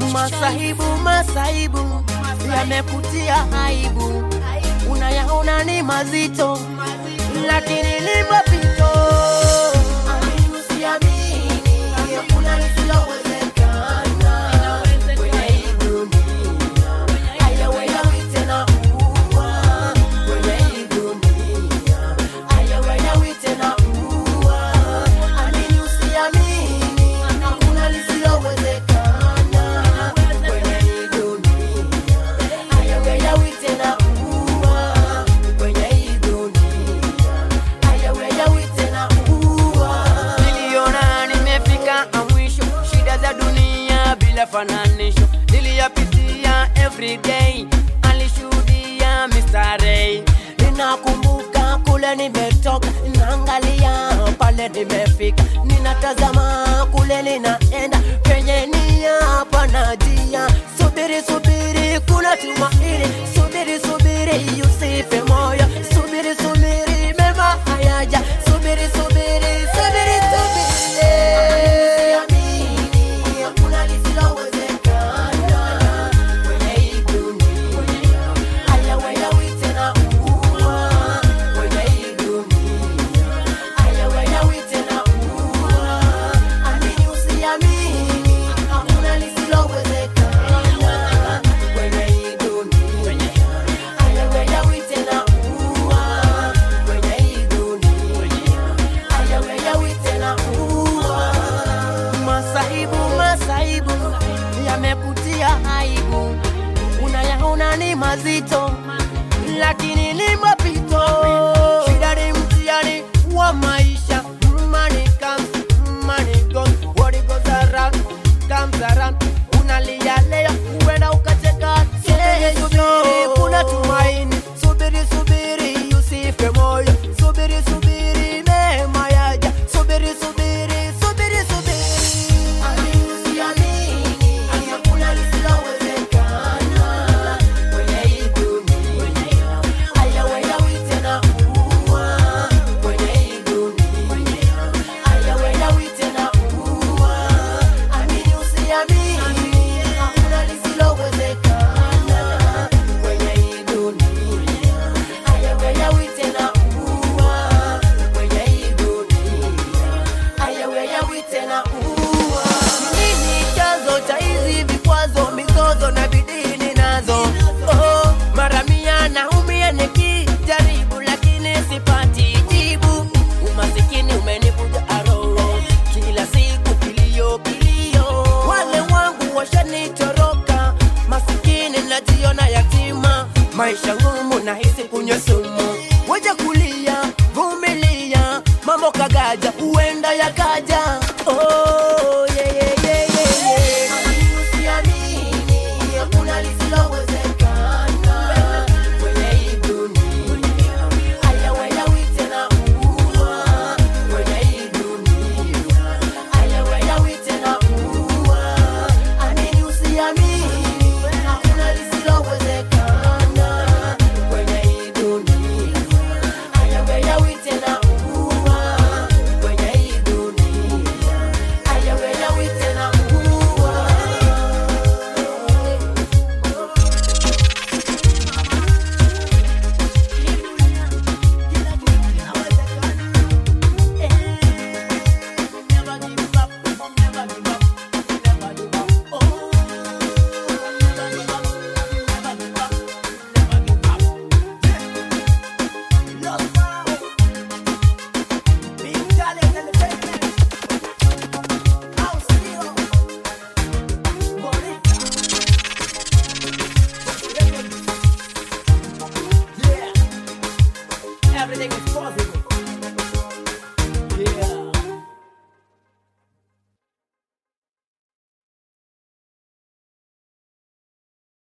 Masahibu, masaibu yamekutia aibu, unayaona ni mazito, lakini ni mapito. Amini usiamini, hakuna lisilowezekana kwenye hii dunia. Hayaweyawi tena kuwa kwenye hii dunia. Hayaweyawi tena kuwa. Amini usiamini, hakuna lisilowezekana kwenye hii dunia. Hayaweyawi tena kuwa kwenye hii dunia. Hayaweyawi tena kuwa. Niliona nimefika mwisho, shida za dunia bila fananisho, niliyapitia everyday, alishuhudia Mr. Ray. Ninakumbuka kule nimetoka, naangalia pale nimefika, ninatazama kule ninaenda, penye nia pana njia. Subiri, subiri, kuna tumaini. Subiri, subiri, usife moyo. Subiri, subiri, mema hayaja. Subiri, subiri, subiri, subiri. Usiamini, hakuna lisilowezekana kwenye hii dunia. Hayaweyawi tena kuwa kwenye hii dunia. Hayaweyawi tena kuwa. Amini usiamini, hakuna lisilowezekana kwenye hii dunia. Hayaweyawi tena kuwa kwenye hii dunia. Hayaweyawi tena kuwa. Masaibu, masaibu yamekutia aibu, unayaona ni mazito, lakini ni mapito. Shida ni mtihani wa maisha. Money comes, money goes, what it goes around comes around. Unalia leo, huenda ukacheka kesho. Subiri, kuna tumaini. Subiri, subiri, usife moyo. Subiri, subiri, mema yaja. Subiri, subiri, subiri, subiri. Amini usiamini, hakuna lisilowezekana kwenye hii dunia. Hayaweyawi tena kuwa kwenye hii dunia. Hayaweyawi tena kuwa. Amini usiamini, hakuna lisilowezekana kwenye hii dunia. Hayaweyawi tena kuwa kwenye hii dunia. Hayaweyawi tena kuwa. Nini chanzo cha hizi vikwazo, mizozo na bidii ninazo? Oh, mara mia naumia nikijaribu, lakini sipati jibu. Umasikini umenivuja roho, kila siku kilio kilio. Wale wangu washanitoroka, masikini najiona yatima, maisha ngumu, nahisi kunywa sumu